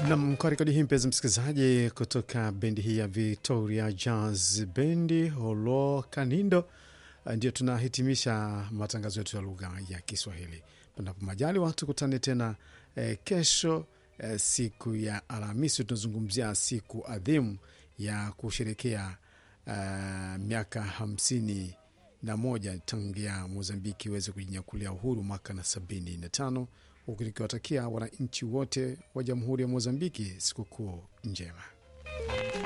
Nam, kwa rekodi hii mpenzi msikilizaji, kutoka bendi hii ya Victoria Jazz Bendi Holo Kanindo, ndio tunahitimisha matangazo yetu ya lugha ya Kiswahili. Panapo majali watu kutane tena eh, kesho eh, siku ya Alhamisi. Tunazungumzia siku adhimu ya kusherekea eh, miaka hamsini na moja tangia Mozambiki iweze kujinyakulia uhuru mwaka na sabini na tano huku nikiwatakia wananchi wote wa Jamhuri ya Mozambiki sikukuu njema.